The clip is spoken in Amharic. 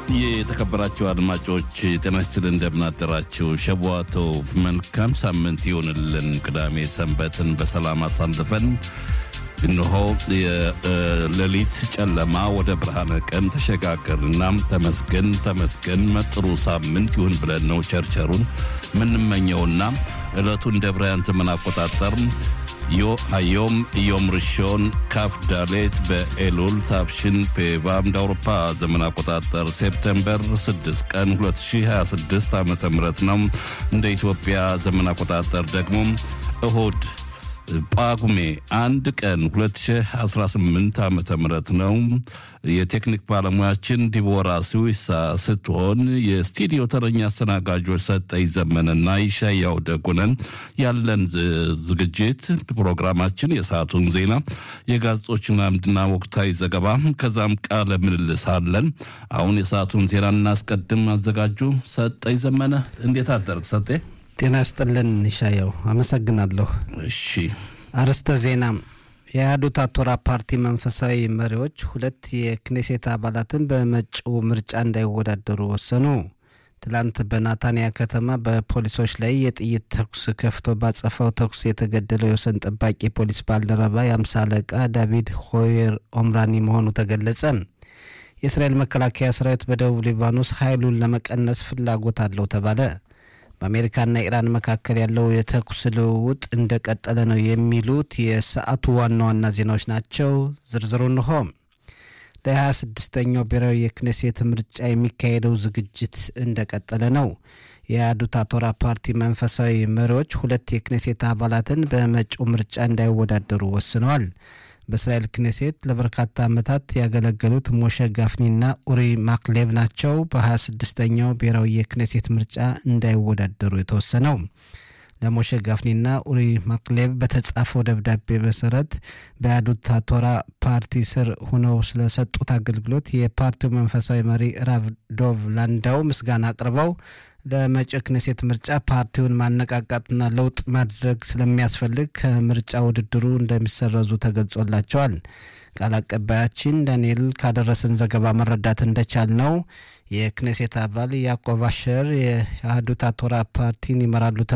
የተከበራችሁ አድማጮች ጤና ይስጥልን፣ እንደምናደራችሁ። ሸቧቶቭ መልካም ሳምንት ይሆንልን። ቅዳሜ ሰንበትን በሰላም አሳልፈን እነሆ የሌሊት ጨለማ ወደ ብርሃነ ቀን ተሸጋገርና ተመስገን ተመስገን መጥሩ ሳምንት ይሁን ብለን ነው ቸርቸሩን የምንመኘውና ዕለቱ እንደ ብራያን ዘመን አቆጣጠር ዮም ዮም ርሾን ካፍ ዳሌት በኤሉል ታብሽን ፔቫ እንደ አውሮፓ ዘመን አቆጣጠር ሴፕቴምበር 6 ቀን 2026 ዓ ም ነው። እንደ ኢትዮጵያ ዘመን አቆጣጠር ደግሞ እሁድ ጳጉሜ አንድ ቀን 2018 ዓ ም ነው። የቴክኒክ ባለሙያችን ዲቦራ ስዊሳ ስትሆን የስቱዲዮ ተረኛ አስተናጋጆች ሰጠኝ ዘመንና ይሻያው ደጉነን። ያለን ዝግጅት ፕሮግራማችን የሰዓቱን ዜና፣ የጋዜጦችን አምድና ወቅታዊ ዘገባ ከዛም ቃለ ምልልስ አለን። አሁን የሰዓቱን ዜና እናስቀድም። አዘጋጁ ሰጠኝ ዘመነ። እንዴት አደርግ ሰጤ? ጤና ይስጥልን ይሻየው፣ አመሰግናለሁ። እሺ አርዕስተ ዜና የአህዱት አቶራ ፓርቲ መንፈሳዊ መሪዎች ሁለት የክኔሴት አባላትን በመጪው ምርጫ እንዳይወዳደሩ ወሰኑ። ትላንት በናታንያ ከተማ በፖሊሶች ላይ የጥይት ተኩስ ከፍቶ ባጸፋው ተኩስ የተገደለው የወሰን ጠባቂ ፖሊስ ባልደረባ የአምሳ አለቃ ዳቪድ ሆየር ኦምራኒ መሆኑ ተገለጸ። የእስራኤል መከላከያ ሰራዊት በደቡብ ሊባኖስ ኃይሉን ለመቀነስ ፍላጎት አለው ተባለ። በአሜሪካና ኢራን መካከል ያለው የተኩስ ልውውጥ እንደቀጠለ ነው የሚሉት የሰዓቱ ዋና ዋና ዜናዎች ናቸው። ዝርዝሩ እንሆ። ለ26ኛው ብሔራዊ የክኔሴት ምርጫ የሚካሄደው ዝግጅት እንደቀጠለ ነው። የአህዱት አቶራ ፓርቲ መንፈሳዊ መሪዎች ሁለት የክኔሴት አባላትን በመጪው ምርጫ እንዳይወዳደሩ ወስነዋል። በእስራኤል ክኔሴት ለበርካታ ዓመታት ያገለገሉት ሞሸ ጋፍኒና ኡሪ ማክሌቭ ናቸው በ26ኛው ብሔራዊ የክኔሴት ምርጫ እንዳይወዳደሩ የተወሰነው። ለሞሸ ጋፍኒና ኡሪ ማክሌቭ በተጻፈው ደብዳቤ መሰረት በአህዱት አቶራ ፓርቲ ስር ሆነው ስለሰጡት አገልግሎት የፓርቲው መንፈሳዊ መሪ ራቭ ዶቭ ላንዳው ምስጋና አቅርበው ለመጪው ክኔሴት ምርጫ ፓርቲውን ማነቃቃትና ለውጥ ማድረግ ስለሚያስፈልግ ከምርጫ ውድድሩ እንደሚሰረዙ ተገልጾላቸዋል። ቃል አቀባያችን ዳንኤል ካደረሰን ዘገባ መረዳት እንደቻል ነው የክኔሴት አባል ያዕቆብ አሸር የአህዱት አቶራ ፓርቲን ይመራሉ